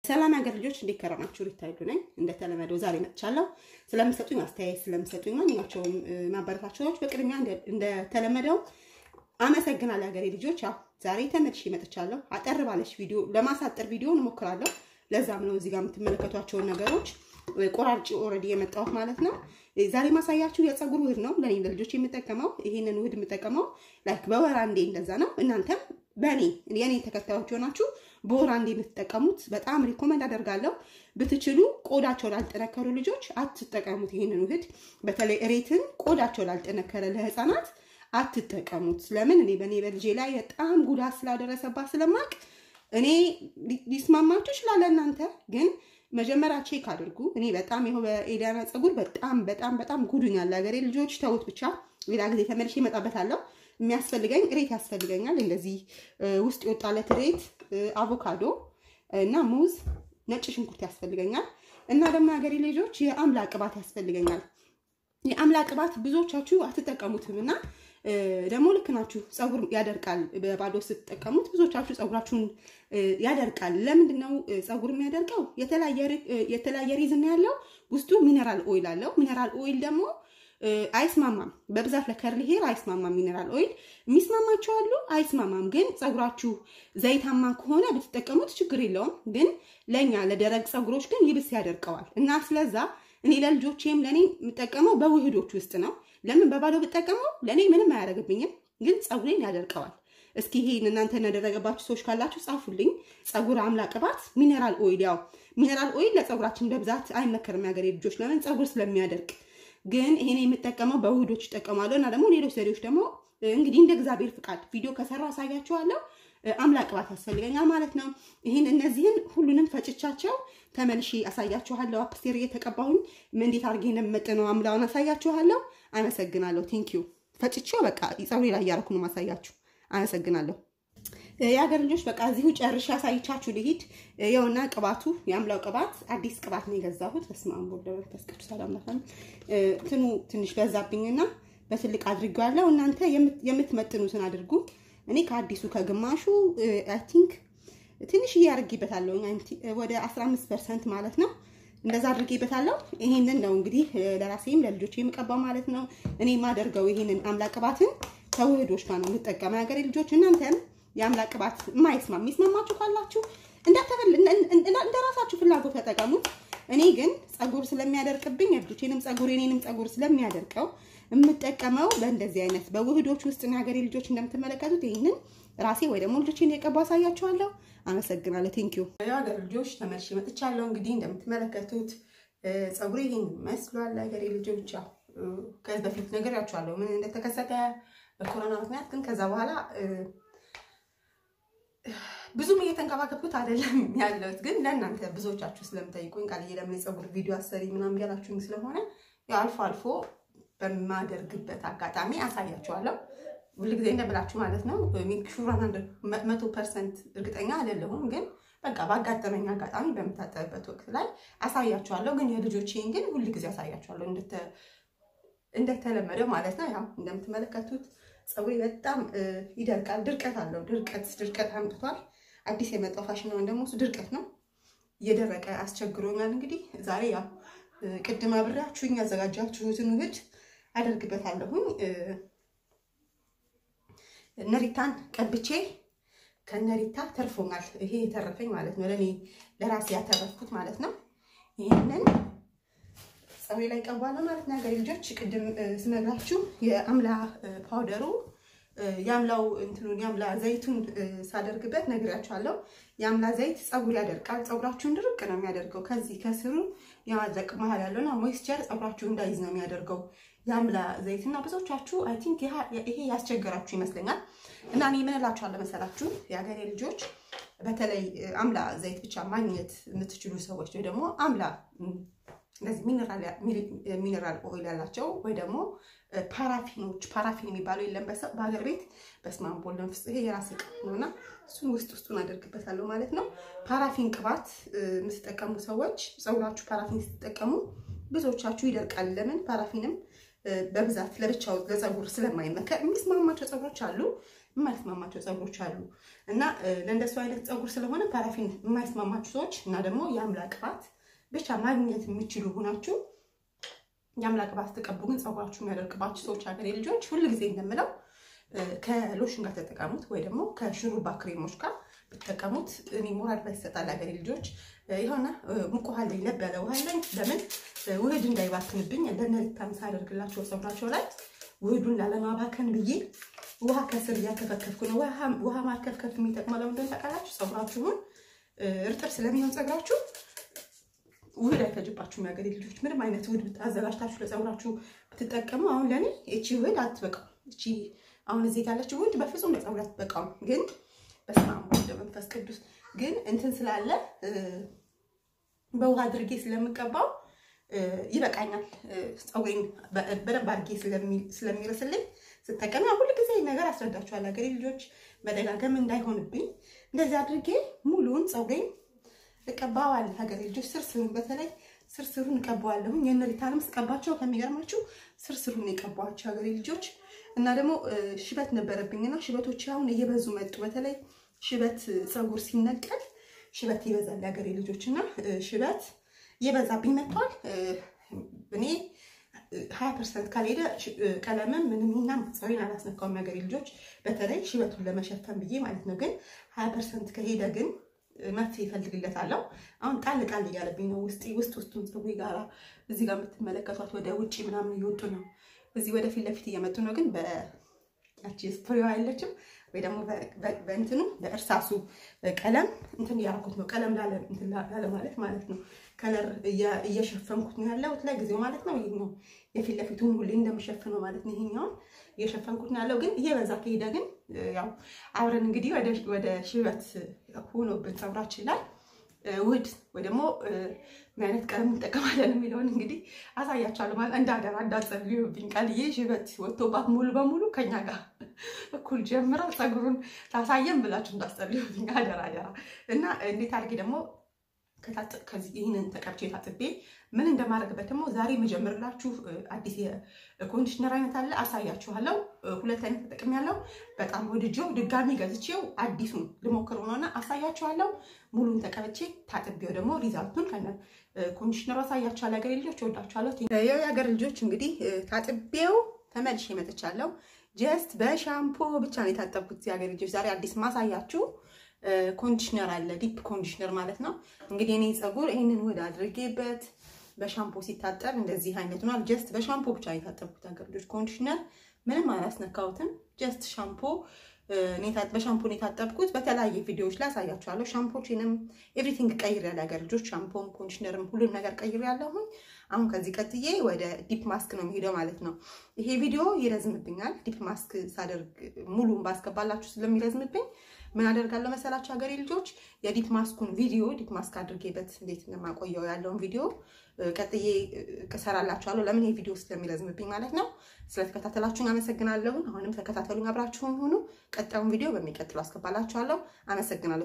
ሰላም ሀገር ልጆች እንዴት ከረማችሁ? ሪታይዱ ነኝ። እንደተለመደው ዛሬ መጥቻለሁ። ስለምሰጡኝ አስተያየት ስለምሰጡኝ ማንኛቸውም ማበረታቻዎች በቅድሚያ እንደተለመደው አመሰግናለሁ ሀገሬ ልጆች። ያው ዛሬ ተመልሼ መጥቻለሁ። አጠር ባለች ቪዲዮ ለማሳጠር ቪዲዮን እሞክራለሁ። ለዛም ነው እዚህ ጋር የምትመለከቷቸውን ነገሮች ቆራርጭ ኦልሬዲ የመጣሁት ማለት ነው። ዛሬ ማሳያችሁ የፀጉር ውህድ ነው። ለኔ ለልጆች የምጠቀመው ይሄንን ውህድ የምጠቀመው ላይክ በወር አንዴ እንደዛ ነው። እናንተም በእኔ የኔ ተከታዮች ሆናችሁ በወር አንዴ የምትጠቀሙት በጣም ሪኮመንድ አደርጋለሁ። ብትችሉ ቆዳቸው ላልጠነከሩ ልጆች አትጠቀሙት ይሄንን ውህድ። በተለይ እሬትን ቆዳቸው ላልጠነከረ ለህፃናት አትጠቀሙት። ለምን እኔ በእኔ በልጄ ላይ በጣም ጉዳት ስላደረሰባት ስለማቅ እኔ ሊስማማችሁ ይችላል። እናንተ ግን መጀመሪያ ቼክ አድርጉ። እኔ በጣም ይኸው በኤሊያና ፀጉር በጣም በጣም በጣም ጉዱኛል። ሀገሬ ልጆች ተውት ብቻ፣ ሌላ ጊዜ ተመልሼ እመጣበታለሁ። የሚያስፈልገኝ እሬት ያስፈልገኛል። እንደዚህ ውስጥ የወጣለት እሬት፣ አቮካዶ እና ሙዝ፣ ነጭ ሽንኩርት ያስፈልገኛል እና ደግሞ ሀገሬ ልጆች የአምላ ቅባት ያስፈልገኛል። የአምላ ቅባት ብዙዎቻችሁ አትጠቀሙትም እና ደግሞ ልክ ናችሁ። ፀጉር ያደርቃል። በባዶ ስትጠቀሙት ብዙዎቻችሁ ፀጉራችሁን ያደርቃል። ለምንድን ነው ፀጉር የሚያደርቀው? የተለያየ ሪዝን ያለው ውስጡ ሚነራል ኦይል አለው። ሚነራል ኦይል ደግሞ አይስማማም። በብዛት ለከርሊ ሄር አይስማማም። ሚነራል ኦይል የሚስማማቸው አሉ፣ አይስማማም። ግን ፀጉራችሁ ዘይታማ ከሆነ ብትጠቀሙት ችግር የለውም። ግን ለእኛ ለደረቅ ፀጉሮች ግን ይብስ ያደርቀዋል እና ስለዛ እኔ ለልጆቼም ለእኔ የምጠቀመው በውህዶች ውስጥ ነው። ለምን በባዶ ብጠቀመው ለእኔ ምንም አያደርግብኝም፣ ግን ፀጉሬን ያደርቀዋል። እስኪ ይሄን እናንተ ያደረገባችሁ ሰዎች ካላችሁ ጻፉልኝ። ፀጉር አምላ ቅባት ሚነራል ኦይል። ያው ሚነራል ኦይል ለፀጉራችን በብዛት አይመከርም የሀገሬ ልጆች፣ ለምን ፀጉር ስለሚያደርቅ። ግን ይሄን የምጠቀመው በውህዶች እጠቀማለሁ እና ደግሞ ሌሎች ዘዴዎች ደግሞ እንግዲህ እንደ እግዚአብሔር ፍቃድ ቪዲዮ ከሰራው አሳያችኋለሁ። አምላ ቅባት ያስፈልገኛል ማለት ነው። ይህን እነዚህን ሁሉንም ፈጭቻቸው ተመልሼ አሳያችኋለሁ። አፕስቴር እየተቀባሁኝ እንዴት አድርጌ እንደምመጥነው አምላውን አሳያችኋለሁ። አመሰግናለሁ። ቴንኪዩ። ፈጭቼው በቃ ፀጉሬ ላይ እያደረኩ ነው ማሳያችሁ። አመሰግናለሁ። የሀገር ልጆች በቃ እዚሁ ጨርሼ አሳይቻችሁ ልሂድ። ይኸውና ቅባቱ የአምላው ቅባት አዲስ ቅባት ነው የገዛሁት። በስመ አብ ወወልድ ወመንፈስ ቅዱስ አሐዱ አምላክ። እንትኑ ትንሽ በዛብኝና በትልቅ አድርጌዋለሁ። እናንተ የምትመጥኑትን አድርጉ። እኔ ከአዲሱ ከግማሹ አይ ቲንክ ትንሽዬ አድርጌበታለሁ ወደ 15 ፐርሰንት ማለት ነው። እንደዛ አድርጌበታለሁ። ይሄንን ነው እንግዲህ ለራሴም ለልጆች የምቀባው ማለት ነው። እኔ የማደርገው ይሄንን አምላ ቅባትን ከውህዶች ጋር ነው የምጠቀመው። የሀገሬ ልጆች እናንተም የአምላ ቅባት የማይስማ የሚስማማችሁ ካላችሁ እንደ ራሳችሁ ፍላጎት ተጠቀሙት። እኔ ግን ፀጉር ስለሚያደርቅብኝ የልጆቼንም ፀጉር የኔንም ፀጉር ስለሚያደርቀው የምጠቀመው በእንደዚህ አይነት በውህዶች ውስጥ ነው። የሀገሬ ልጆች እንደምትመለከቱት ይህንን ራሴ ወይ ደግሞ ልጆቼን የቀባው አሳያችኋለሁ። አመሰግናለሁ። ቴንኪዩ የሀገር ልጆች ተመልሼ መጥቻለሁ። እንግዲህ እንደምትመለከቱት ፀጉሬ ይህን መስሏል። ሀገሬ ልጆች ያው ከዚህ በፊት ነግሬያችኋለሁ ምን እንደተከሰተ በኮሮና ምክንያት። ግን ከዛ በኋላ ብዙም እየተንከባከብኩት አይደለም ያለሁት። ግን ለእናንተ ብዙዎቻችሁ ስለምጠይቁኝ ቃልዬ ለምን የፀጉር ቪዲዮ አሰሪ ምናምን ያላችሁኝ ስለሆነ ያው አልፎ አልፎ በማደርግበት አጋጣሚ አሳያችኋለሁ። ሁል ጊዜ እንደምላችሁ ማለት ነው። ሹራን መቶ ፐርሰንት እርግጠኛ አይደለሁም፣ ግን በቃ ባጋጠመኝ አጋጣሚ በምታጠብበት ወቅት ላይ አሳያችኋለሁ። ግን የልጆቼን ግን ሁል ጊዜ አሳያችኋለሁ እንደተለመደው ማለት ነው። ያው እንደምትመለከቱት ፀጉሬ በጣም ይደርቃል። ድርቀት አለው። ድርቀት ድርቀት አምጥቷል። አዲስ የመጣው ፋሽን ነው ደግሞ እሱ ድርቀት ነው። እየደረቀ አስቸግሮኛል። እንግዲህ ዛሬ ያው ቅድም አብሬያችሁኝ ያዘጋጃችሁትን ውህድ አደርግበታለሁኝ። ነሪታን ቀብቼ ከነሪታ ተርፎኛል። ይሄ የተረፈኝ ማለት ነው፣ ለእኔ ለራሴ ያተረፍኩት ማለት ነው። ይህንን ፀጉሬ ላይ ቀባለሁ ማለት ነው። ሀገሬ ልጆች ቅድም ስነግራችሁ የአምላ ፓውደሩ የአምላው እንትኑን የአምላ ዘይቱን ሳደርግበት ነግራችኋለሁ። የአምላ ዘይት ፀጉር ያደርቃል። ፀጉራችሁን ድርቅ ነው የሚያደርገው። ከዚህ ከስሩ የማድረቅ መሀል ያለውና ሞይስቸር ፀጉራችሁ እንዳይዝ ነው የሚያደርገው የአምላ ዘይት እና ብዙዎቻችሁ አይ ቲንክ ይሄ ያስቸገራችሁ ይመስለኛል። እና እኔ ምን እላችኋለሁ መሰላችሁ የሀገሬ ልጆች በተለይ አምላ ዘይት ብቻ ማግኘት የምትችሉ ሰዎች ወይ ደግሞ አምላ እንደዚህ ሚኔራል ኦይል ያላቸው ወይ ደግሞ ፓራፊኖች ፓራፊን የሚባለው የለም በሀገር ቤት በስመ አብ ወወልድ ወመንፈስ ይሄ የራስ ቅባት ነው እና እሱን ውስጥ ውስጡን አደርግበታለሁ ማለት ነው። ፓራፊን ቅባት የምትጠቀሙ ሰዎች ፀጉራችሁ ፓራፊን ስትጠቀሙ ብዙዎቻችሁ ይደርቃል። ለምን ፓራፊንም በብዛት ለብቻው ለፀጉር ስለማይመከር የሚስማማቸው ፀጉሮች አሉ። የማይስማማቸው ፀጉሮች አሉ እና ለእንደሱ አይነት ፀጉር ስለሆነ ፓራፊን የማይስማማችሁ ሰዎች እና ደግሞ የአምላ ቅባት ብቻ ማግኘት የሚችሉ ሆናችሁ የአምላ ቅባት ተቀቡ። ግን ፀጉራችሁ የሚያደርቅባችሁ ሰዎች ሀገሬ ልጆች ሁል ጊዜ እንደምለው ከሎሽን ጋር ተጠቀሙት፣ ወይ ደግሞ ከሹሩባ ክሬሞች ጋር ብትጠቀሙት እኔ ሞራል ላይ ይሰጣል። ሀገሬ ልጆች የሆነ ሙቅ ውሃ ላይ ለብ ያለ ውሃ ላይ ለምን ውህድ እንዳይባክንብኝ ለነሪታም ሳደርግላቸው ፀጉራቸው ላይ ውህዱን ላለማባከን ብዬ ውሃ ከስር እያከፈከፍኩ ነው። ውሃ ማርከፍከፍ የሚጠቅመው ለምንድን ታውቃላችሁ? ፀጉራችሁን እርጥብ ስለሚሆን ፀጉራችሁ ውህድ አይፈጅባችሁም። የሀገሬ ልጆች ምንም አይነት ውህድ አዘጋጅታችሁ ለፀጉራችሁ ብትጠቀሙ፣ አሁን ለእኔ እቺ ውህድ አትበቃም። እቺ አሁን እዚህ ያለችው ውህድ በፍጹም ለፀጉር አትበቃም። ግን በስመ አብ ወወልድ ወመንፈስ ቅዱስ ግን እንትን ስላለ በውሃ አድርጌ ስለምቀባው ይበቃኛል። ፀጉሬን በደንብ አድርጌ ስለሚርስልኝ ስጠቀም ሁሉ ጊዜ ነገር አስረዳችኋል ሀገሬ ልጆች፣ መደጋገም እንዳይሆንብኝ እንደዚህ አድርጌ ሙሉውን ፀጉሬን እቀባዋለሁ። ሀገሬ ልጆች ስርስሩን በተለይ ስርስሩን እቀባዋለሁኝ። የነሪታንም ስቀባቸው ከሚገርማችሁ ስርስሩን የቀባዋቸው ሀገሬ ልጆች እና ደግሞ ሽበት ነበረብኝና ሽበቶች አሁን እየበዙ መጡ። በተለይ ሽበት ፀጉር ሲነቀል ሽበት ይበዛል ሀገሬ ልጆች እና ሽበት እየበዛብኝ መጥቷል። እኔ ሀያ ፐርሰንት ካልሄደ ቀለምም ምንም ና ፀጉሬን አላስነካውም ሀገሬ ልጆች፣ በተለይ ሽበቱን ለመሸፈን ብዬ ማለት ነው። ግን ሀያ ፐርሰንት ከሄደ ግን መፍትሄ ይፈልግለታለሁ። አሁን ጣል ጣል እያለብኝ ነው ውስጥ ውስጥ ውስጡን ፀጉሬ ጋራ እዚህ ጋር የምትመለከቷት ወደ ውጭ ምናምን እየወጡ ነው። እዚህ ወደ ፊት ለፊት እየመጡ ነው። ግን በያቺ ስፕሬዋ አይለችም ወይ ደግሞ በእንትኑ በእርሳሱ ቀለም እንትን እያደረኩት ነው። ቀለም ላለ ማለት ማለት ነው። ከለር እየሸፈንኩት ነው ያለሁት ለጊዜው ማለት ነው። ይህ ነው የፊት ለፊቱን ሁሌ እንደምሸፍነው ማለት ነው። ይሄኛውን እየሸፈንኩት ነው ያለው። ግን እየበዛ ከሄደ ግን ያው አብረን እንግዲህ ወደ ሽበት ሆኖብን ፀጉራችን ላይ ውህድ ወይ ደግሞ ምን አይነት ቀለም እንጠቀማለን የሚለውን እንግዲህ አሳያችኋለሁ። ማለት እንዳደራ እንዳጸልዩብኝ ቃልዬ ሽበት ወጥቶባት ሙሉ በሙሉ ከኛ ጋር እኩል ጀምራ ፀጉሩን ታሳየን ብላችሁ እንዳስጸልዩብኝ አደራ አደራ። እና እንዴት አድርጌ ደግሞ ይህንን ተቀብቼ ታጥቤ ምን እንደማድረግበት ደግሞ ዛሬ የመጀመርላችሁ አዲስ የኮንዲሽነር አይነት አለ፣ አሳያችኋለሁ። ሁለት አይነት ተጠቅሜያለሁ። በጣም ወድጄው ድጋሚ ገዝቼው አዲሱን ልሞክር ሆነና አሳያችኋለሁ። ሙሉን ተቀብቼ ታጥቤው ደግሞ ሪዛልቱን ከነ ኮንዲሽነሩ አሳያችኋለሁ። ሀገሬ ልጆች እወዳችኋለሁ። ያው የሀገር ልጆች እንግዲህ ታጥቤው ተመልሼ መጥቻለሁ። ጀስት በሻምፖ ብቻ ነው የታጠብኩት። የሀገር ልጆች ዛሬ አዲስ ማሳያችሁ ኮንዲሽነር አለ፣ ዲፕ ኮንዲሽነር ማለት ነው። እንግዲህ እኔ ፀጉር ይህንን ውህድ አድርጌበት በሻምፖ ሲታጠብ እንደዚህ አይነት ሆኗል። ጀስት በሻምፖ ብቻ የታጠብኩት ሀገር ልጆች ኮንዲሽነር ምንም አላስነካሁትም። ጀስት ሻምፖ በሻምፖ ነው የታጠብኩት። በተለያየ ቪዲዮዎች ላይ አሳያችኋለሁ። ሻምፖችንም ኤቭሪቲንግ ቀይር ያለ ሀገር ልጆች ሻምፖም ኮንዲሽነርም ሁሉም ነገር ቀይር ያለሁኝ። አሁን ከዚህ ቀጥዬ ወደ ዲፕ ማስክ ነው የሚሄደው ማለት ነው። ይሄ ቪዲዮ ይረዝምብኛል። ዲፕ ማስክ ሳደርግ ሙሉን ባስገባላችሁ ስለሚረዝምብኝ ምን አደርጋለሁ መሰላችሁ ሀገሬ ልጆች የዲፕ ማስኩን ቪዲዮ ዲፕ ማስክ አድርጌበት እንዴት እንደማቆየው ያለውን ቪዲዮ ቀጥዬ እሰራላችኋለሁ። ለምን ይሄ ቪዲዮ ስለሚረዝምብኝ ማለት ነው። ስለተከታተላችሁን አመሰግናለሁ። አሁንም ተከታተሉኝ፣ አብራችሁን ሁኑ። ቀጣዩን ቪዲዮ በሚቀጥለው አስገባላችኋለሁ። አመሰግናለሁ።